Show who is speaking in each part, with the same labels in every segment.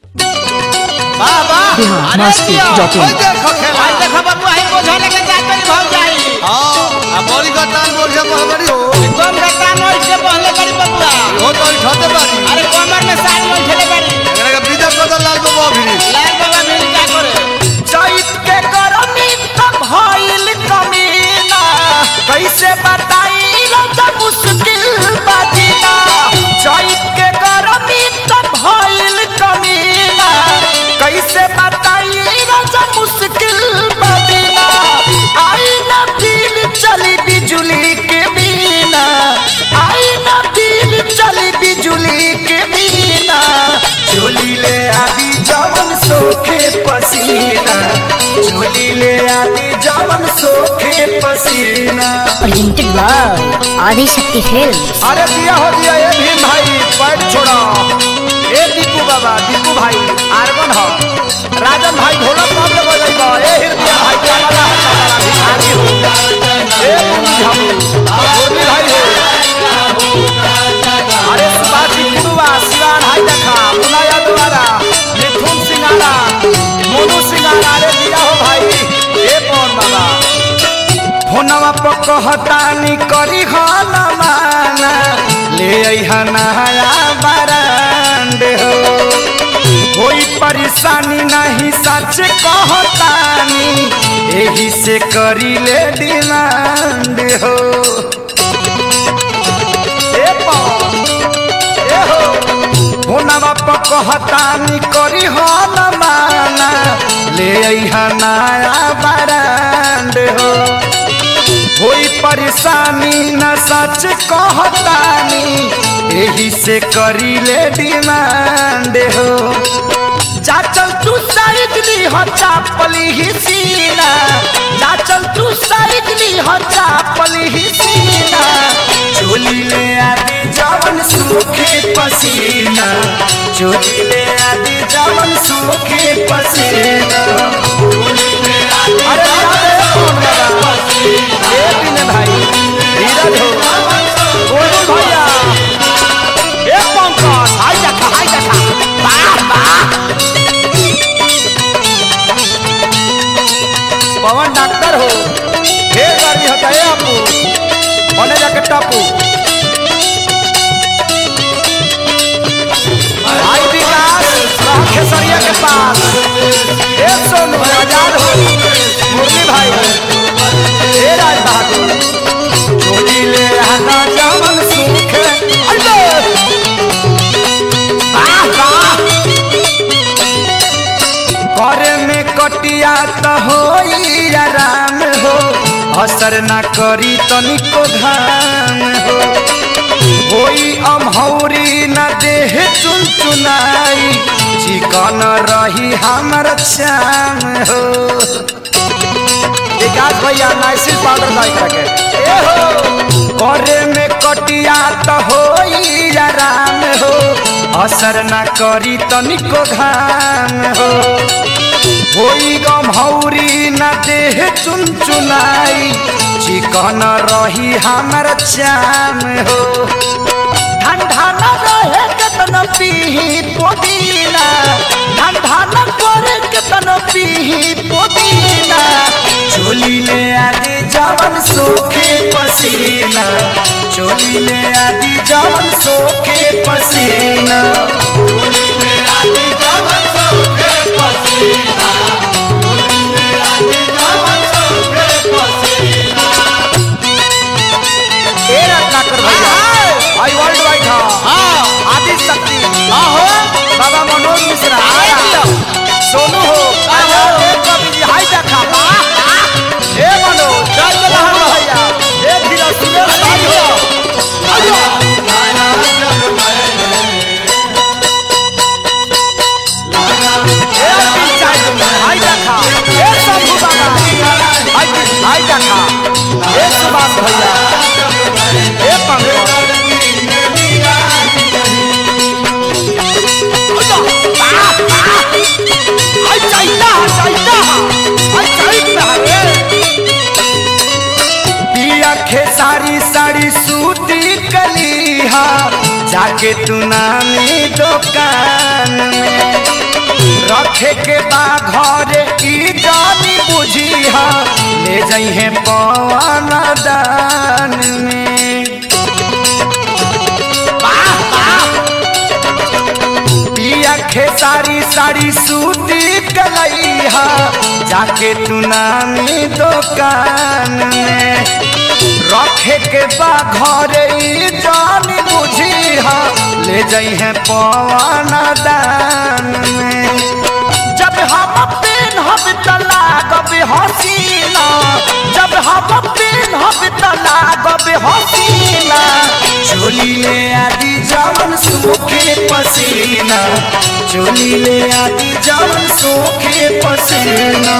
Speaker 1: वाह वाह
Speaker 2: बिहार
Speaker 1: अरे
Speaker 2: मस्ती
Speaker 1: दिया,
Speaker 2: डॉट इन।
Speaker 1: ओए देखो खेला
Speaker 3: आज देखो बाबू आई बोझा लेके जात बनी भाग जाई
Speaker 1: हां आ बड़ी का टान बोल जा बड़ी हो
Speaker 3: एकदम रत्ता नोई से बहले बड़ी बबुआ
Speaker 1: हो तो ठते बारी
Speaker 3: अरे कमर में साड़ी में ठेले बड़ी
Speaker 1: एकरा के विजय बदल लाल बाबू अभी
Speaker 3: लाल बाबा मिल क्या करे
Speaker 4: चैत के गरमी त भइल कमीना कैसे बताई राजा मुश्किल बाजीना चैत के गरमी त भइल कमीना कैसे बताई राजा मुश्किल बाजीना आई ना दिल चली बिजुली के बिना आई ना दिल चली बिजुली के बिना चोली ले आदि जवन सोखे पसीना चोली ले आदि जवन सोखे पसीना
Speaker 5: presented by Adi Shakti Films.
Speaker 4: अरे दिया हो दिया ये भीम भाई पैर छोड़ा ए दीपू बाबा दीपू भाई आर्गन हो राजन भाई ढोलक कब ले बजाइबा ए हृदय भाई कमला कमला भिखारी हो ए मुनि हम मुरली भाई हो अरे सुभाषी कुरुआ शिवान हाई देखा मुनाया द्वारा मिथुन सिंगारा मोनू सिंगारा अरे दिया हो भाई ए पवन बाबा फोनवा पर कहतानी करी हन माना ले अइहा नया बरांड हो कोई परेशानी नहीं सच कहतानी एही से करी ले डिमांड हो ए पवन, ए हो फोनवा पर कहतानी करी हन माना ले अइहा नया बरांड हो कोई परेशानी न सच कहतानी एही से करी ले डिमांड हो चाचल तू साइड ली हो चापली ही सीना चाचल तू साइड ली हो चापली ही सीना चोली ले आदि जवन सूखे पसीना चोली ले आदि जवन सूखे पसीना अरे याद है कौन लगा ए बिने भाई धीरज हो बोलो भैया ए पंकज हाय देखा हाय देखा वाह वाह पवन डॉक्टर हो ढेर गर्मी होता है आपको बने जाके टापू भाई विकास राम खेसरिया के पास ए सोनू आजाद हो मुरली भाई ए राज बहादुर चोली ले आना जवन सुख अल्ले वाह वाह करे में कटिया त होई आराम हो असर ना करी तनिको घाम हो होई अमहौरी न देह चुनचुनाई चिकन रही हमर श्याम हो विकास भैया नाइसिल पाउडर दाई करके ए हो करे में कटिया त होई आराम हो असर ना करी तनिको घाम हो होई गमहौरी न देह चुनचुनाई चिकन रही हमर चाम हो ठंडा न रहे केतन पीही पुदीना ठंडा न करे केतन पीही पुदीना चोली ले आदि जवन सोखे पसीना चोली ले आदि जवन सोखे पसीना चोली ले आदि जवन सोखे पसीना चोली ले आदि जवन सोखे पसीना ए रत्नाकर भैया आई वर्ल्ड वाइड हां आदि शक्ति आहो बाबा मनोज मिश्रा आया सोनू हो आया ए कवि जी हाय देखा वाह ए मनोज चल लहर भैया ए धीरा सुरेश भाई हो आयो ए अरविंद चाचा, हाय देखा ए शंभू बाबा हाय हाय देखा ए सुभाष भैया ए पंकज पिया खेसारी साड़ी सूती कली हा जाके तू नामी दुकान में रखे के बा घरे ई जानी बुझी हा ले जइहे पवन दान में वाह, वाह। पिया खेसारी साड़ी सूती कलैहा जाके तू नामी दुकान में रखे के बा घरे ई जानी बुझी हा ले जइहे पवन दान में जब हम पेन हम तला गब हसीना जब हम पेन हम तला गब हसीना चोली ले आदि जवन सूखे पसीना चोली ले आदि जवन सूखे पसीना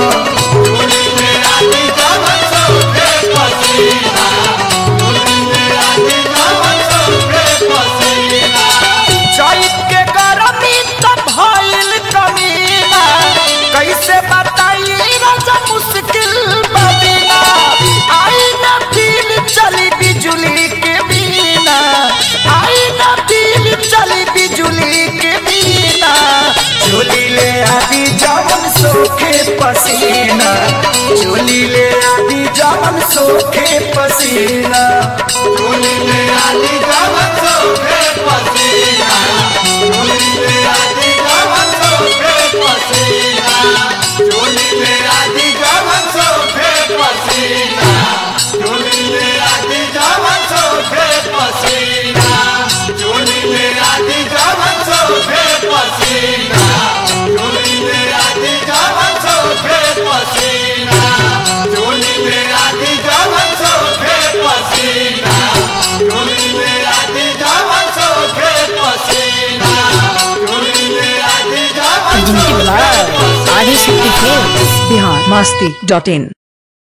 Speaker 4: चैत के गरमी त भइल कमीना कैसे बताई राजा मुश्किल बदीना आई न दिल चली बिजुली के बिना आई न दिल चली बिजुली के बिना चोली ले आदि जवन सोखे पसीना चोली ले आदि जवन सोखे पसीना चोली ले आदि जवन सोखे पसीना चोली ले आदि जवन सोखे पसीना चोली ले आदि जवन सोखे पसीना चोली ले आदि जवन सोखे पसीना चोली ले आदि जवन सोखे पसीना चोली ले आदि जवन सोखे पसीना चोली ले आदि जवन सोखे पसीना चोली ले आदि जवन सोखे पसीना चोली ले आदि जवन
Speaker 5: आदि शक्ति फिल्म
Speaker 2: बिहार मस्ती डॉट इन